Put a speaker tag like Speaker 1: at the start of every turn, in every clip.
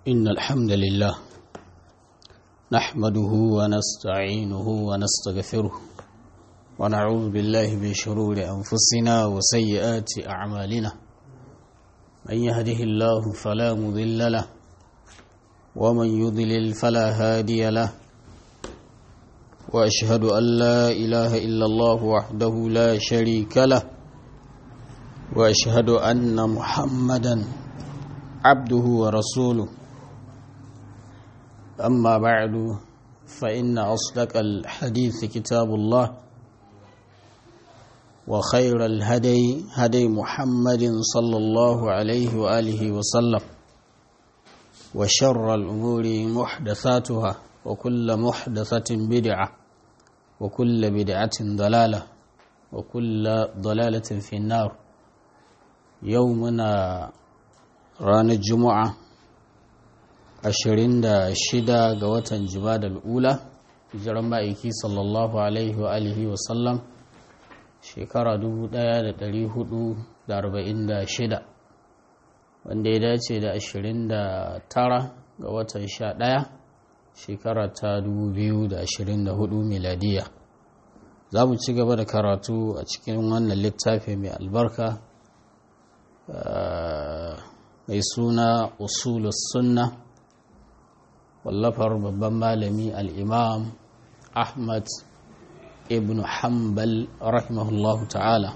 Speaker 1: إن الحمد لله نحمده ونستعينه ونستغفره ونعوذ بالله من شرور أنفسنا وسيئات أعمالنا من يهده الله فلا مضل له ومن يضلل فلا هادي له وأشهد أن لا إله إلا الله وحده لا شريك له وأشهد أن محمدا عبده ورسوله أما بعد فإن أصدق الحديث كتاب الله وخير الهدي هدي محمد صلى الله عليه وآله وسلم وشر الأمور محدثاتها وكل محدثة بدعة وكل بدعة ضلالة وكل ضلالة في النار يومنا ranar juma'a 26 ga watan jimadar ula hijiran ma'aiki sallallahu alaihi wa alihi wasallam shekara 1446 wanda ya dace da 29 ga watan 11 shekara ta 2024 miladiya za mu ci gaba da karatu a cikin wannan littafi mai albarka mai suna usulus sunna wallafar babban malami al'imam ahmad ibn hanbal rahimahullahu ta'ala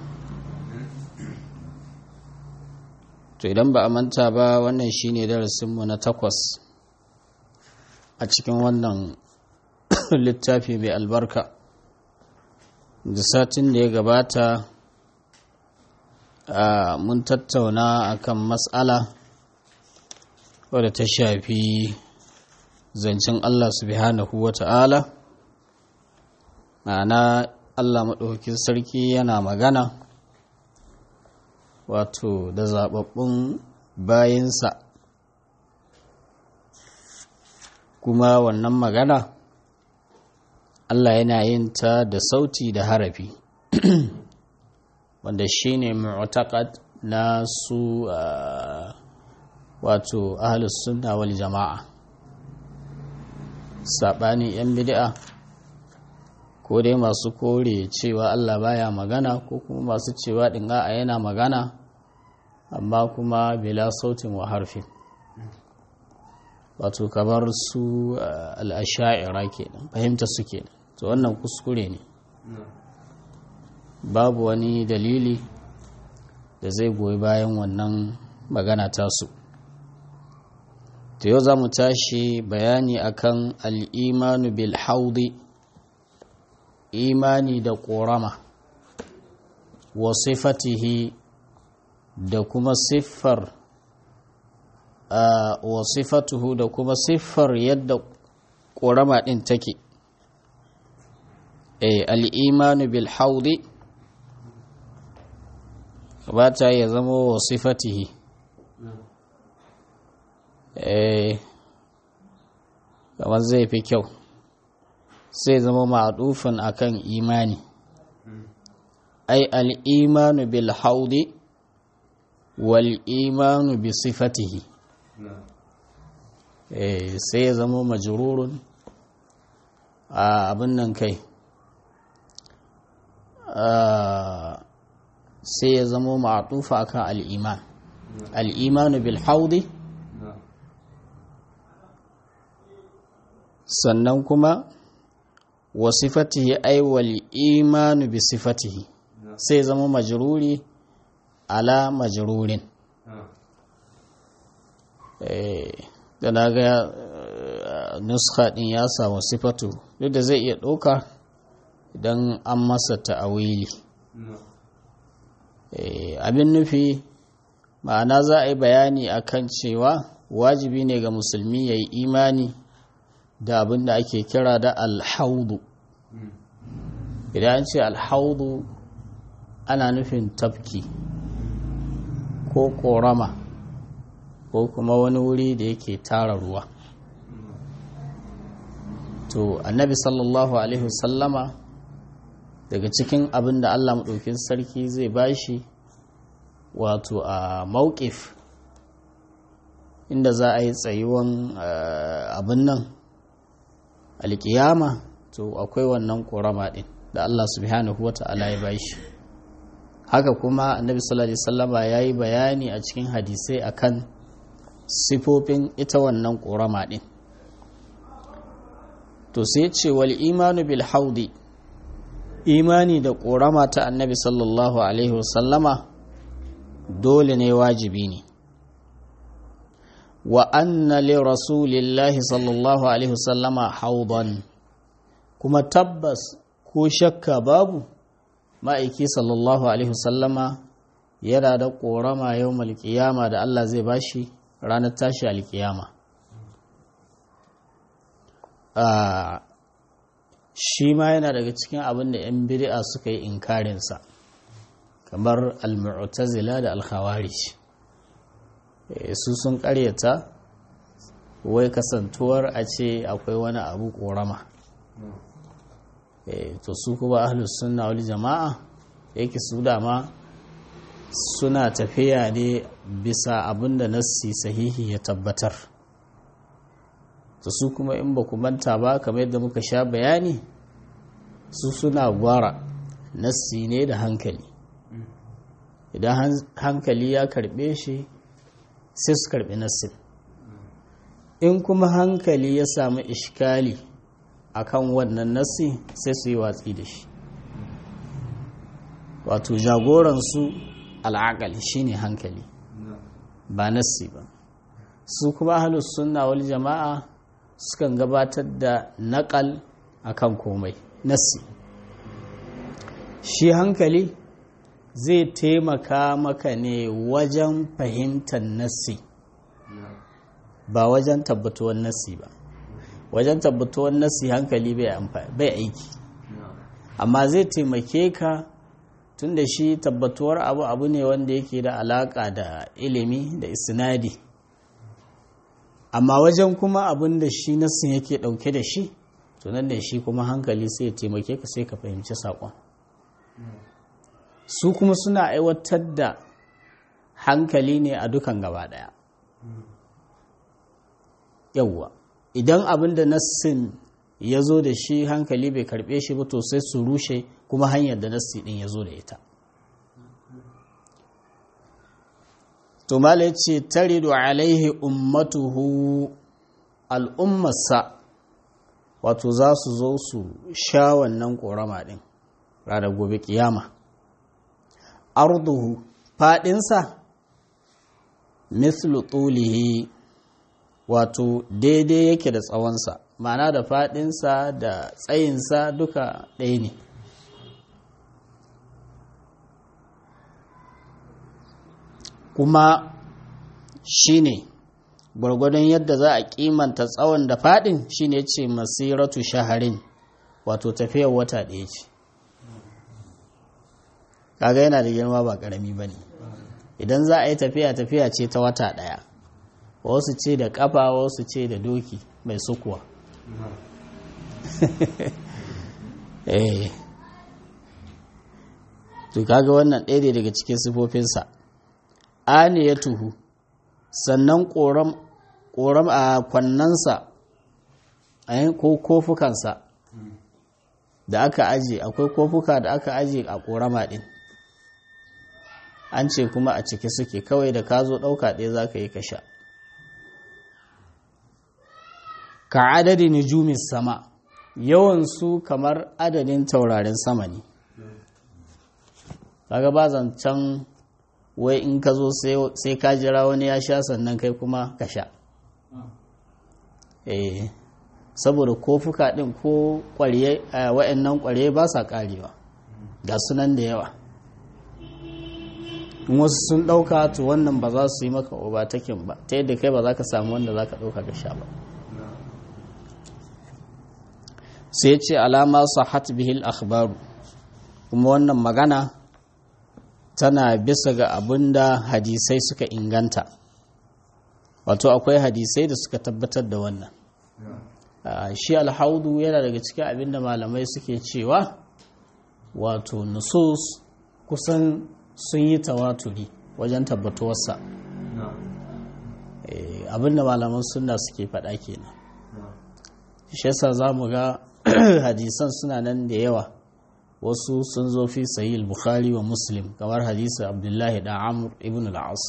Speaker 1: to idan ba a manta ba wannan shine darasinmu na takwas a cikin wannan littafi mai albarka da satin da ya gabata mun tattauna akan matsala wadda ta shafi zancen Allah subhanahu wa ta'ala ma'ana Allah maɗaukin sarki yana magana wato da zaɓaɓɓun bayinsa kuma wannan magana Allah yana yin ta da sauti da harafi wanda shine mu'taqad na su wato ahlus sunna wal jama'a sabani yan bid'a ko dai masu kore cewa Allah baya magana ko kuma masu cewa din a yana magana amma kuma bila sautin wa harfin wato kamar su al-asha'ira kenan fahimta su kenan to wannan kuskure ne babu wani dalili da zai goyi bayan wannan magana tasu to yau za mu tashi bayani akan al'imanu bil haudi imani da ƙorama wa sifatihi da kuma siffar wa sifatuhu da kuma siffar yadda ƙorama ɗin take al'imanu bil haudi ba ta ya zama wa sifatihi kamar zai fi kyau sai zama ma'adufin akan imani ai al'imanu bil haudi wal imanu bi sifatihi sai ya zama majururun a abin nan kai sai ya zama ma'atufa akan al'iman al'imanu bil haudi sannan kuma wa sifatihi ai wal imanu bi sifatihi sai zama majruri ala majrurin da na ga nuska din ya samu sifatu duk da zai iya ɗauka idan an masa ta'awili abin nufi ma'ana za a yi bayani akan cewa wajibi ne ga musulmi ya yi imani da abin da ake kira da alhaudu idan an ce alhaudu ana nufin tafki ko korama ko kuma wani wuri da yake tara ruwa to annabi sallallahu alaihi wasallama daga cikin abin da allah maɗaukin sarki zai bashi wato a mawkif inda za a yi tsayuwan abin nan alkiyama to akwai wannan ƙorama ɗin da Allah subhanahu wa ta'ala ya bashi haka kuma annabi sallallahu alaihi wasallama ya yi bayani a cikin hadisai akan sifofin ita wannan ƙorama ɗin to sai ce wal imanu bil haudi imani da ƙorama ta annabi sallallahu alaihi wasallama dole ne wajibi ne wa anna li rasulillahi sallallahu alaihi wasallama haudan kuma tabbas ko shakka babu ma'aiki sallallahu alaihi wasallama yana da ƙorama yau malkiyama da Allah zai bashi ranar tashi alkiyama shi ma yana daga cikin abin da 'yan bid'a suka yi inkarinsa kamar al-mu'tazila da al-khawarij su sun karyata wai kasantuwar a ce akwai wani abu korama to su kuma ahlus sunna wal jama'a yake su dama suna tafiya ne bisa abin da nassi sahihi ya tabbatar to su kuma in ba ku manta ba kamar yadda muka sha bayani su suna gwara nassi ne da hankali idan hankali ya karbe shi sai su karbi nassin in kuma hankali ya samu ishkali akan wannan nassi sai su yi watsi da shi wato jagoransu al'akali shine hankali ba nassi ba su kuma ahlus sunna wal jama'a sukan gabatar da naƙal akan komai nassi shi hankali zai taimaka maka ne wajen fahimtar nassi ba wajen tabbatuwar nassi ba wajen tabbatuwar nassi hankali bai aiki amma zai taimake ka tun da shi tabbatuwar abu abu ne wanda yake da alaka da ilimi da isnadi amma wajen kuma abin da shi nassin yake dauke da shi tunan da shi kuma hankali sai ya taimake ka sai ka fahimci saƙon su kuma suna aiwatar da hankali ne a dukan gaba ɗaya yawwa idan abin da nassin ya zo da shi hankali bai karɓe shi ba to sai su rushe kuma hanyar da nassi ɗin ya zo da ita to mala ya ce taridu alaihi ummatuhu al'ummarsa wato za su zo su sha wannan ƙorama ɗin ranar gobe kiyama arduhu faɗinsa mislu tulihi wato daidai yake da tsawonsa ma'ana da faɗinsa da tsayinsa duka ɗaya ne kuma shi ne gwargwadon yadda za a kimanta tsawon da faɗin shi ne ce masiratu shaharin wato tafiyar wata ɗaya ce kaga yana da girma ba ƙarami ba ne idan za a yi tafiya tafiya ce ta wata ɗaya wasu ce da ƙafa wasu ce da doki mai sukuwa eh to kaga wannan ɗaya daga cikin sifofinsa ani ya tuhu sannan ƙoram a kwannansa ko kofukansa da aka aje akwai kofuka da aka aje a ƙorama ɗin an ce kuma a ciki suke kawai da ka zo ɗauka ɗaya za ka yi ka sha ka adadi nujumin sama yawansu kamar adadin taurarin sama ne kaga ba zancen wai in ka zo sai ka jira wani ya sha sannan kai kuma ka sha eh saboda kofuka ɗin ko wa'annan ƙwarye ba sa ƙarewa ga sunan da yawa in wasu sun ɗauka to wannan ba za su yi maka obatakin ba ta yadda kai ba za ka samu wanda za ka ɗauka ka sha ba sai ce alama sahat bihil akhbaru kuma wannan magana tana bisa ga abin da hadisai suka inganta wato akwai hadisai da suka tabbatar da wannan shi alhaudu yana daga cikin abin da malamai suke cewa wato nusus kusan sun yi tawaturi wajen tabbatuwarsa abinda malaman sunna suke faɗa kenan shi yasa za mu ga hadisan suna nan da yawa wasu sun zo fi sahih bukhari wa muslim kamar hadisi abdullahi da amr ibn al-as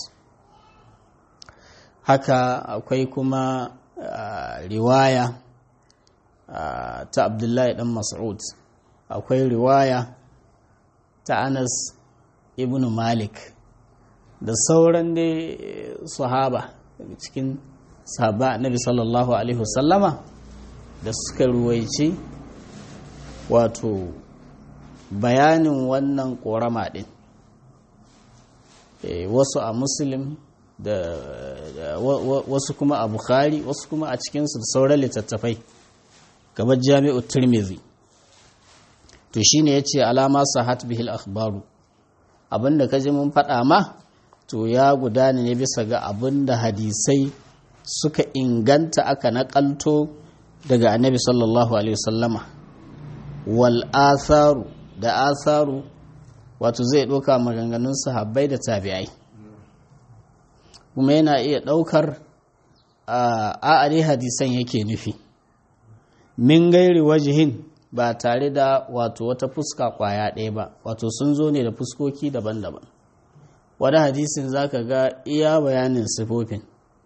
Speaker 1: haka akwai kuma riwaya ta abdullahi dan mas'ud akwai riwaya ta anas ibn malik da sauran dai sahaba daga cikin sahaba annabi sallallahu alaihi wasallama da suka ruwaici wato bayanin wannan korama din wasu a muslim da wasu kuma a bukhari wasu kuma a cikinsu da sauran littattafai kamar jami'u turmizi to shine ya ce alama sahat bihil akhbaru abinda ka ji mun faɗa ma to ya gudana ne bisa ga abinda hadisai suka inganta aka naƙalto daga annabi sallallahu alaihi wasallama wal atharu da atharu wato zai ɗauka maganganun sahabbai da tabi'ai kuma yana iya ɗaukar a hadisan yake nufi min gairi wajihin ba tare da wato wata fuska kwaya ɗaya ba wato sun zo ne da fuskoki daban-daban wani hadisin zaka ga iya bayanin sifofin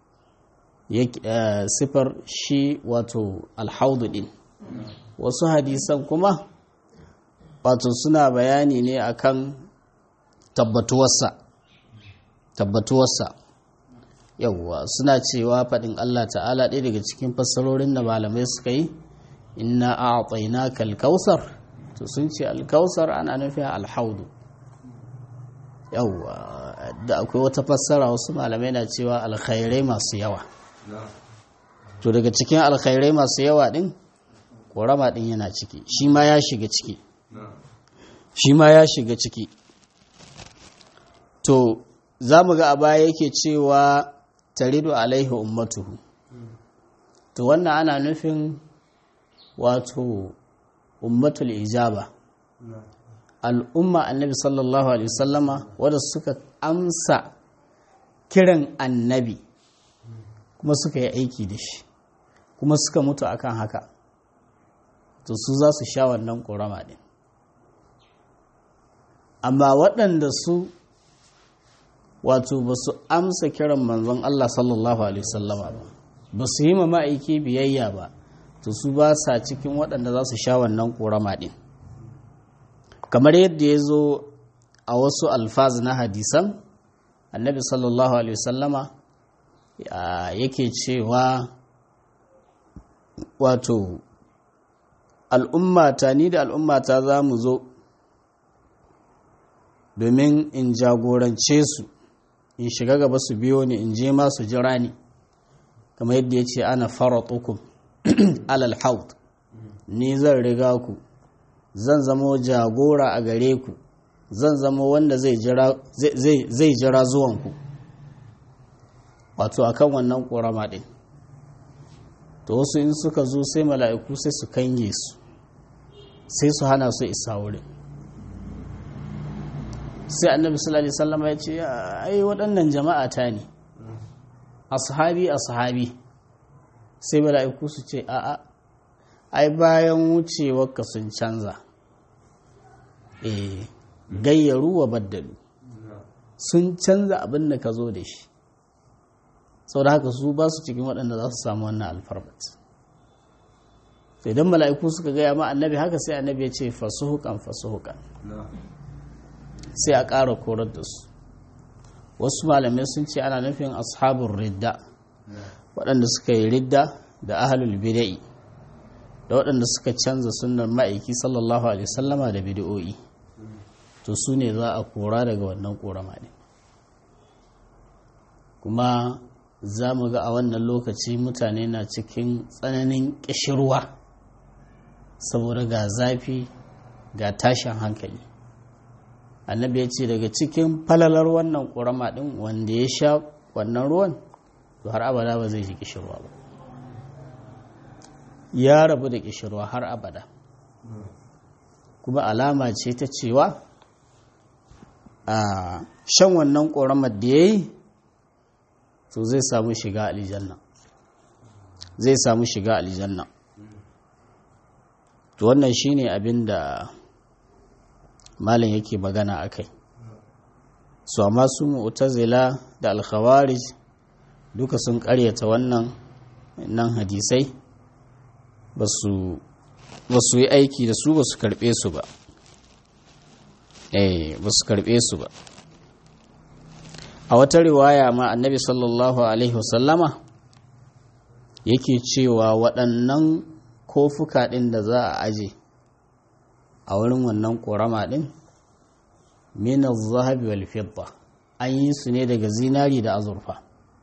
Speaker 1: sifar shi wato alhaudu ɗin wasu hadisan kuma wato suna bayani ne akan tabbatuwarsa tabbatuwarsa yauwa suna cewa faɗin Allah ta'ala ɗaya daga cikin fassarorin da malamai suka yi inna a'tainaka al-kausar to sun ce al-kausar ana nufin al-haudu yawwa da akwai wata fassara wasu malamai na cewa alkhairai masu yawa to daga cikin alkhairai masu yawa din korama din yana ciki shi ma ya shiga ciki shi ma ya shiga ciki to za mu ga a baya yake cewa taridu alaihi ummatuhu to wannan ana nufin wato ummatul ijaba al'umma annabi sallallahu alaihi wasallama wadda suka amsa kiran annabi kuma suka yi aiki da shi kuma suka mutu akan haka to su za su sha wannan ƙorama ɗin amma waɗanda su wato ba su amsa kiran manzon Allah sallallahu alaihi wasallama ba ba su yi ma ma'aiki biyayya ba to su ba sa cikin waɗanda za su sha wannan ƙorama ɗin kamar yadda ya zo a wasu alfaz na hadisan annabi sallallahu alaihi wasallama yake cewa wato al'ummata ni da al'ummata za mu zo domin in jagorance su in shiga gaba su biyo ni in je ma su jira ni kamar yadda ya ce ana faratukum alal haut ni zan riga ku zan zama jagora a gare ku zan zama wanda zai jira zuwanku wato akan wannan ƙorama ɗin to wasu in suka zo sai mala'iku sai su kange su sai su hana su isa wurin sai annabi sallallahu alaihi wasallam ya ce ai waɗannan jama'a ta ne ashabi ashabi sai mala'iku su ce a'a ai bayan wucewarka sun canza eh gayyaru wa baddalu sun canza abin da ka zo da shi sau da haka su ba su cikin waɗanda za su samu wannan alfarmat sai idan mala'iku suka gaya ma annabi haka sai annabi ya ce fasuhukan fasuhukan sai a ƙara korar da su wasu malamai sun ce ana nufin ashabun ridda waɗanda suka yi ridda da ahalul bida'i da waɗanda suka canza sunan ma'aiki sallallahu alaihi sallama da bid'o'i to su ne za a kora daga wannan korama ne kuma za mu ga a wannan lokaci mutane na cikin tsananin ƙishirwa saboda ga zafi ga tashin hankali annabi ya ce daga cikin falalar wannan ƙorama ɗin wanda ya sha wannan ruwan to har abada ba zai ji ƙishirwa ba ya rabu da ƙishirwa har abada kuma alama ce ta cewa a shan wannan ƙoramar da ya yi to zai samu shiga aljanna zai samu shiga aljanna to wannan shine abin da malam yake magana akai su amma su mu'tazila da alkhawarij duka sun karyata wannan nan hadisai ba su yi aiki da su ba su karbe su ba eh ba su karbe su ba a wata riwaya ma annabi sallallahu alaihi wasallama yake cewa waɗannan kofuka ɗin da za a aje a wurin wannan ƙorama ɗin minar zahabi wal fidda an yi su ne daga zinari da azurfa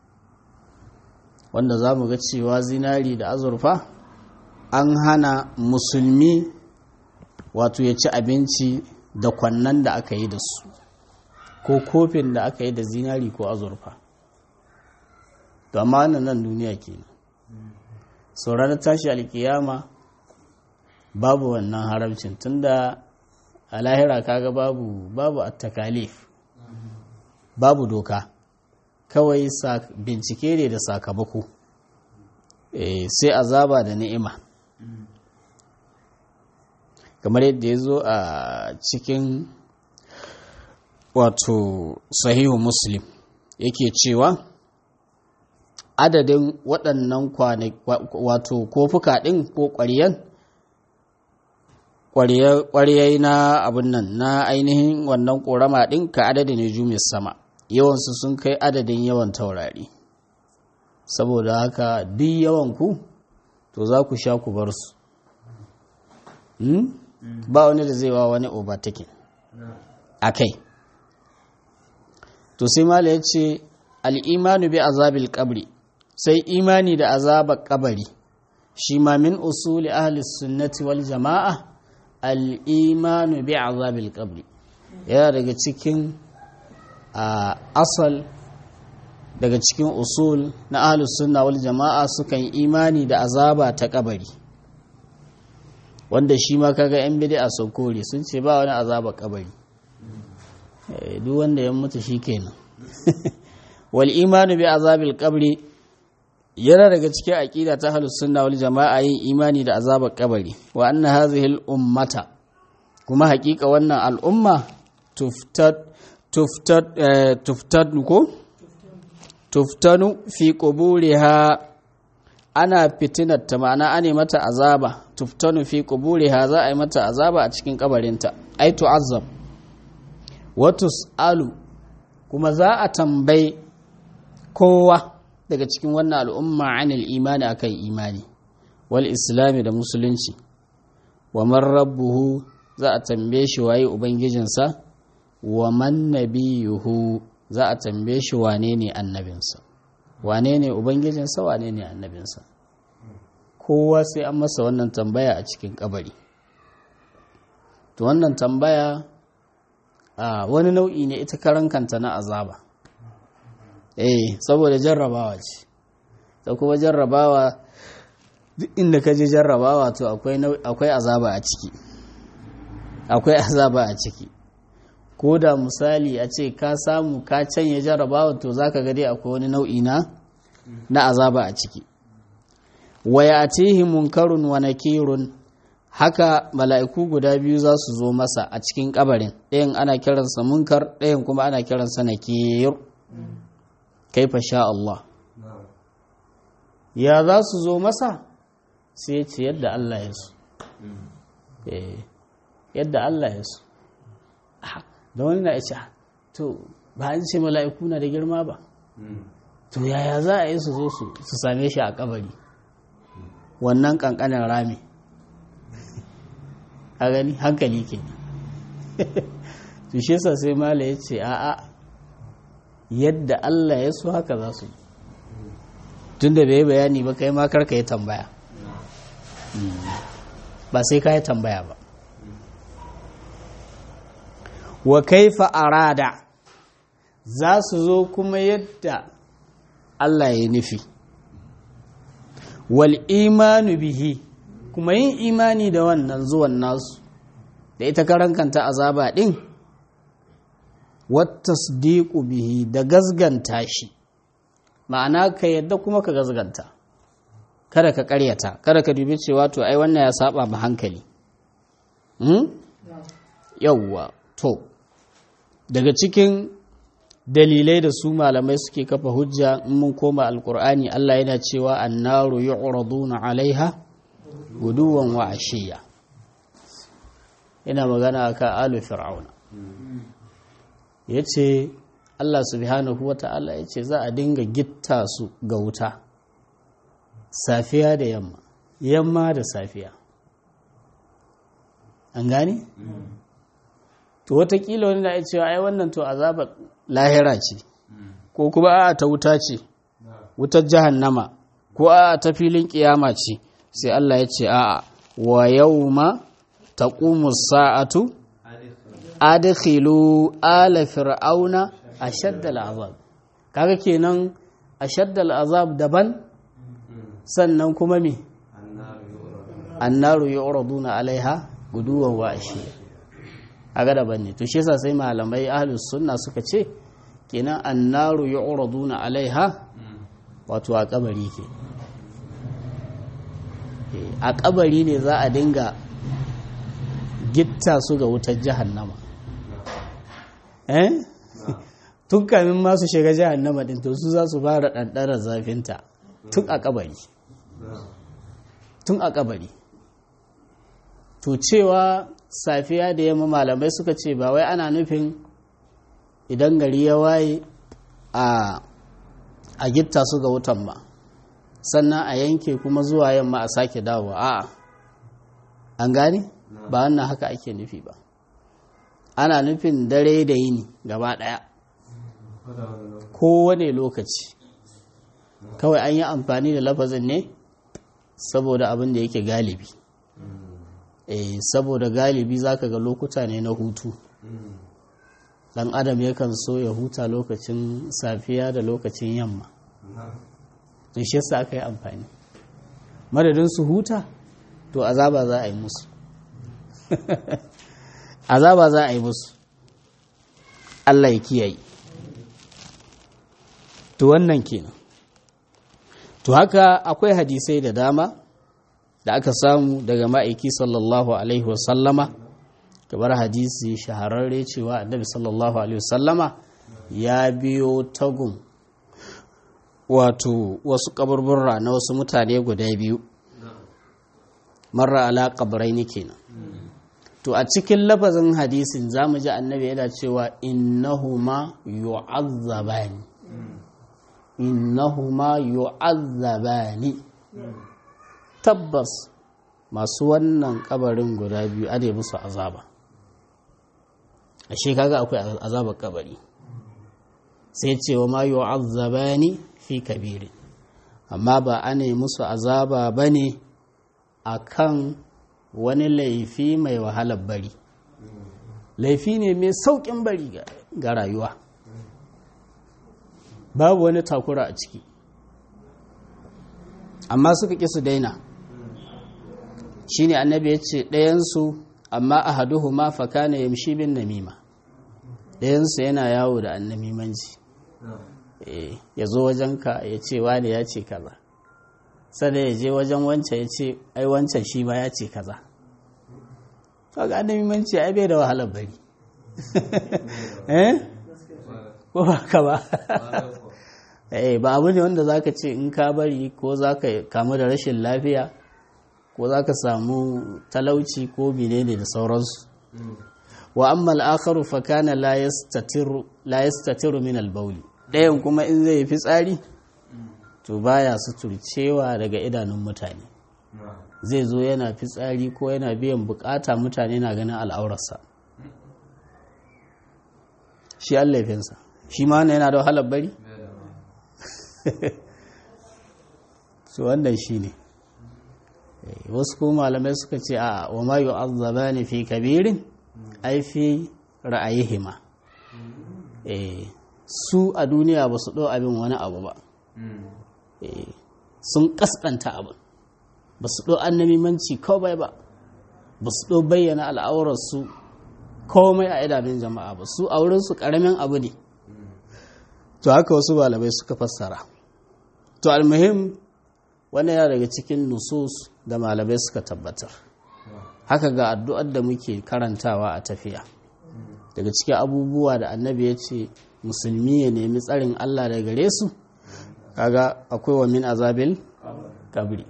Speaker 1: wanda za mu ga cewa zinari da azurfa an hana musulmi wato ya ci abinci da kwannan da aka yi da su ko kofin da aka yi da zinari ko azurfa to amma nan duniya kenan sauranar tashi alkiyama babu wannan haramcin tunda a lahira kaga babu babu at-takalif babu doka kawai bincike ne da sakamako sai azaba da ni'ima kamar yadda ya zo a cikin wato sahihu muslim yake cewa adadin waɗannan wato kofuka ɗin ko ƙwariyan ƙwariyai na abin nan na ainihin wannan ƙorama ɗin ka adadin nujumin sama yawansu sun kai adadin yawan taurari saboda haka duk yawan ku to za ku sha ku bar su ba wani da zai wa wani overtaking a kai to sai mala ya ce al'imanu bi azabil kabri sai imani da azabar kabari shi ma min usuli ahli sunnati wal jama'a al'imanu bi azabil kabri yana daga cikin asal daga cikin usul na ahli sunna wal jama'a sukan imani da azaba ta kabari wanda shi ma kaga yan bid'a sun kore sun ce ba wani azaba kabari duk wanda ya mutu shi kenan wal imanu bi azabil qabri yana daga cikin aqida ta ahlus sunna wal jama'a yin imani da azabar kabari wa anna hadhihi al ummata kuma hakika wannan al'umma tuftat tuftat tuftat ko tuftanu fi quburiha ana fitinar ta ma'ana ane mata azaba tuftanu fi quburiha za a yi mata azaba a cikin kabarinta ai tu'azzab wa tus'alu kuma za a tambayi kowa daga cikin wannan al'umma anil imani akan imani wal islami da musulunci wa man rabbuhu za a tambaye shi waye ubangijinsa wa man nabiyuhu za a tambaye shi wane ne annabinsa wane ne ubangijinsa wane ne annabinsa kowa sai an masa wannan tambaya a cikin kabari to wannan tambaya a wani nau'i ne ita karan kanta na azaba eh saboda jarrabawa ce da kuma jarrabawa duk inda ka je jarrabawa to akwai azaba a ciki akwai azaba a ciki ko da misali a ce ka samu ka canye jarrabawa to zaka ga dai akwai wani nau'i na na azaba a ciki wa ya'tihi munkarun wa nakirun haka mala'iku guda biyu za su zo masa a cikin kabarin ɗayan ana kiransa munkar ɗayan kuma ana kiransa nakir kaifa sha Allah ya za su zo masa sai ce yadda Allah ya so yadda Allah ya so da wani na ce to ba an ce mala'iku na da girma ba to yaya za a yi su zo su same shi a kabari wannan kankanin rami a gani hankali ke to shi yasa sai mala ya ce a'a yadda Allah ya so haka za su tun da bai bayani ba kai ma karka yi tambaya ba sai ka yi tambaya ba wa kaifa arada za su zo kuma yadda Allah ya nufi wal imanu bihi kuma yin imani da wannan zuwan nasu da ita karankanta azaba ɗin wata bihi da gazganta shi ma'ana ka yadda kuma ka gazganta kada ka karyata kada ka dubi cewa to ai wannan ya saba ma hankali hmm? yawwa to daga cikin dalilai da su malamai suke kafa hujja in mun koma alkur'ani Allah yana cewa annaru yu'raduna alaiha guduwan wa ashiya ina magana akan alu fir'auna yace Allah subhanahu wata'ala yace za a dinga gitta su ga wuta safiya da yamma yamma da safiya an gane to watakila wani na cewa ai wannan to azabar lahira ce ko kuma a ta wuta ce wutar jahannama ko a ta filin kiyama ce sai Allah ya ce a'a wa yawma taqumu sa'atu adkhilu ala fir'auna ashadda al'azab kaga kenan ashadda al'azab daban sannan kuma me annaru yu'raduna alaiha guduwan wa ashiya aga daban ne to shi yasa sai malamai ahlus sunna suka ce kenan annaru yu'raduna alaiha wato a kabari ke a kabari ne za a dinga gitta su ga wutar jahannama eh tun kamin ma su shiga jahannama din to su za su fara ɗanɗarar zafinta tun a kabari tun a kabari to cewa safiya da yamma malamai suka ce ba wai ana nufin idan gari ya waye a a gitta su ga wutan ba sannan a yanke kuma zuwa yamma a sake dawowa a'a an gane ba wannan haka ake nufi ba ana nufin dare da yini gaba daya kowane lokaci kawai an yi amfani da lafazin ne saboda abin da yake galibi eh saboda galibi zaka ga lokuta ne na hutu dan adam yakan so ya huta lokacin safiya da lokacin yamma to shi yasa aka yi amfani madadin su huta to azaba za a yi musu azaba za a yi musu Allah ya kiyaye to wannan kenan to haka akwai hadisai da dama da aka samu daga ma'aiki sallallahu alaihi wasallama kamar hadisi shahararre cewa annabi sallallahu alaihi wasallama ya biyo tagun wato wasu kaburburra na wasu mutane guda biyu marra ala kabrai kenan to a cikin lafazin hadisin za mu ji annabi yana cewa innahuma yu'azzabani innahuma yu'azzabani tabbas masu wannan kabarin guda biyu ade musu azaba ashe kaga akwai azabar kabari sai cewa ma yu'azzabani fi kabiri amma ba ana musu azaba bane akan wani laifi mai wahalar bari laifi ne mai saukin bari ga rayuwa babu wani takura a ciki amma suka ƙi su daina shi ne annabi ya ce ɗayansu amma a haduhu ma faka na yamshi bin namima ɗayansu yana yawo da annamimanci ya zo wajenka ya ce wani ya ce kaza sada ya je wajen wancan ya ce ai wancan shi ma ya ce kaza kaga annamimanci ai bai da wahalar bari eh ko ba ka ba eh ba abu ne wanda zaka ce in ka bari ko zaka kamu da rashin lafiya ko zaka samu talauci ko menene da sauransu wa amma al-akharu fa kana la yastatiru la yastatiru min al-bawl dayan kuma in zai fi tsari to baya suturcewa daga idanun mutane zai zo yana fitsari ko yana biyan bukata mutane na ganin al'aurarsa shi allafinsa shi ma yana da wahalar bari su wannan shi ne wasu kuma malamai suka ce a wa ma yu'azzaba ne fi kabirin ai fi ra'ayihima su a duniya ba su ɗau abin wani abu ba sun ƙasƙanta abin ba su ɗau annamimanci kawai ba ba su ɗau bayyana al'aurarsu komai a idanun jama'a ba su a wurinsu ƙaramin abu ne to haka wasu malamai suka fassara to almuhim wannan yana daga cikin nusus da malamai suka tabbatar haka ga addu'ar da muke karantawa a tafiya daga cikin abubuwa da annabi ya ce musulmi ya nemi tsarin Allah da gare su kaga akwai wa min azabil kabri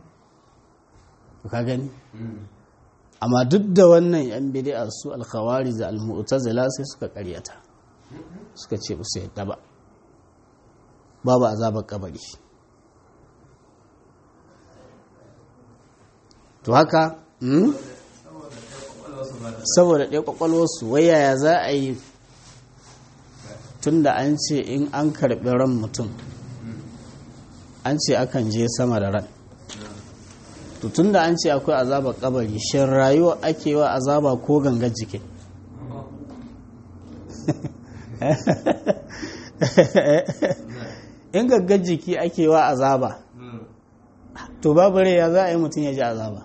Speaker 1: ka gani amma duk da wannan yan bid'a su alkhawari da almu'tazila sai suka karyata suka ce ba su yadda ba babu azabar kabari to haka saboda ɗaya ƙwaƙwalwarsu wai yaya za a yi tun da an ce in an karɓi ran mutum an ce akan je sama da ran to tun da an ce akwai azabar kabari shin rayuwa ake wa azaba ko gangar jikin in gangar jiki ake wa azaba to babu rai ya za a yi mutum ya ji azaba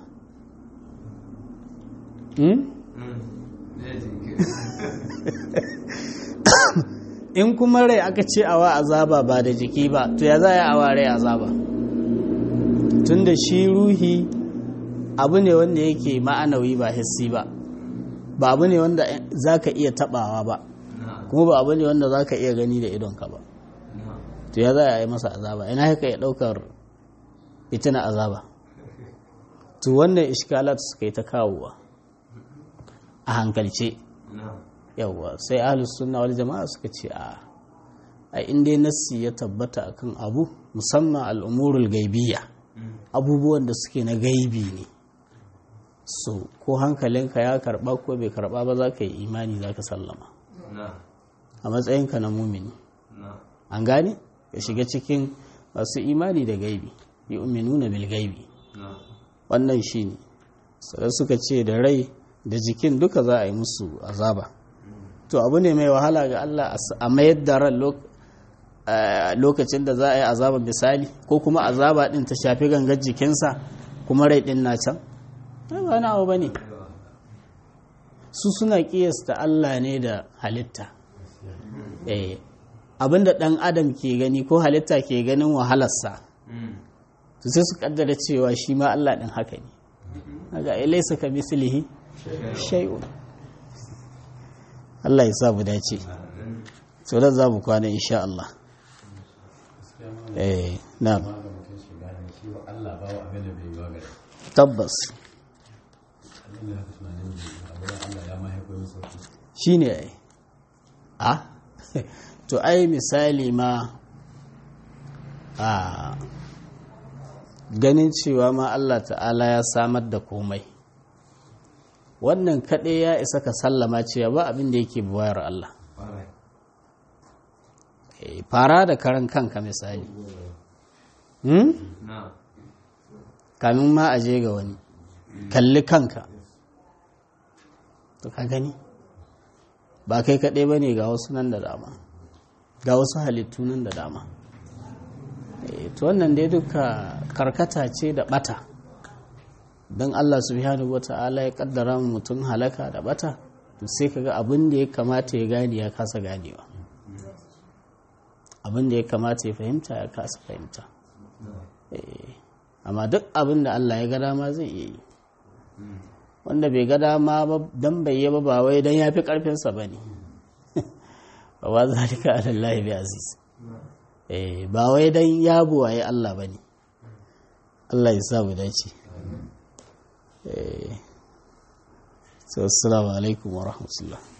Speaker 1: in kuma rai aka ce awa azaba ba da jiki ba to ya za a yi awa rai azaba tun da shi ruhi abu ne wanda yake ma'anawi ba hissi ba ba abu ne wanda za ka iya tabawa ba kuma ba abu ne wanda za ka iya gani da idonka ba to ya za a yi masa azaba ina haka ya daukar fitina azaba to wannan iskalat suka yi ta kawowa a hankalce yawwa sai ahlus sunna wal jama'a suka ce a a inda nassi ya tabbata akan abu musamman al'umurul gaibiyya abubuwan da suke na gaibi ne so ko hankalinka ya karba ko bai karba ba za ka yi imani za ka sallama a matsayinka na mumini an gane ka shiga cikin masu imani da gaibi yi uminuna bil gaibi wannan shi ne sai suka ce da rai da jikin duka za a yi musu azaba to abu ne mai wahala ga Allah a mayar da ran lokacin da za a yi azaba misali ko kuma azaba din ta shafi gangar jikinsa kuma rai din na can ba wani abu ba ne su suna kiyasta Allah ne da halitta abinda ɗan adam ke gani ko halitta ke ganin wahalarsa to sai su kaddara cewa shi ma Allah ɗin haka ne daga ilaisa ka mislihi shay'un Allah ya sa mu dace so da za mu kwana insha Allah eh na'am tabbas shine ai a to ai misali ma a ganin cewa ma Allah ta'ala ya samar da komai wannan kaɗai ya isa ka sallama cewa ba abin da yake buwayar Allah fara da karan kanka misali kamin ma a je ga wani kalli kanka to ka gani ba kai kaɗai ba ne ga wasu nan da dama ga wasu halittu nan da dama to wannan dai duka karkata ce da bata don Allah subhanahu wa ta'ala ya kaddara mutum halaka da bata to sai kaga abin da ya kamata ya gane ya kasa ganewa abin da ya kamata ya fahimta ya kasa fahimta amma duk abin da Allah ya ga dama zai iya yi wanda bai ga dama ba dan bai yi ba ba wai dan ya fi karfinsa ba ne ba wa zalika alallahi bi aziz ba wai dan ya buwaye Allah ba ne Allah ya sa mu dace so assalamu alaikum wa rahmatullah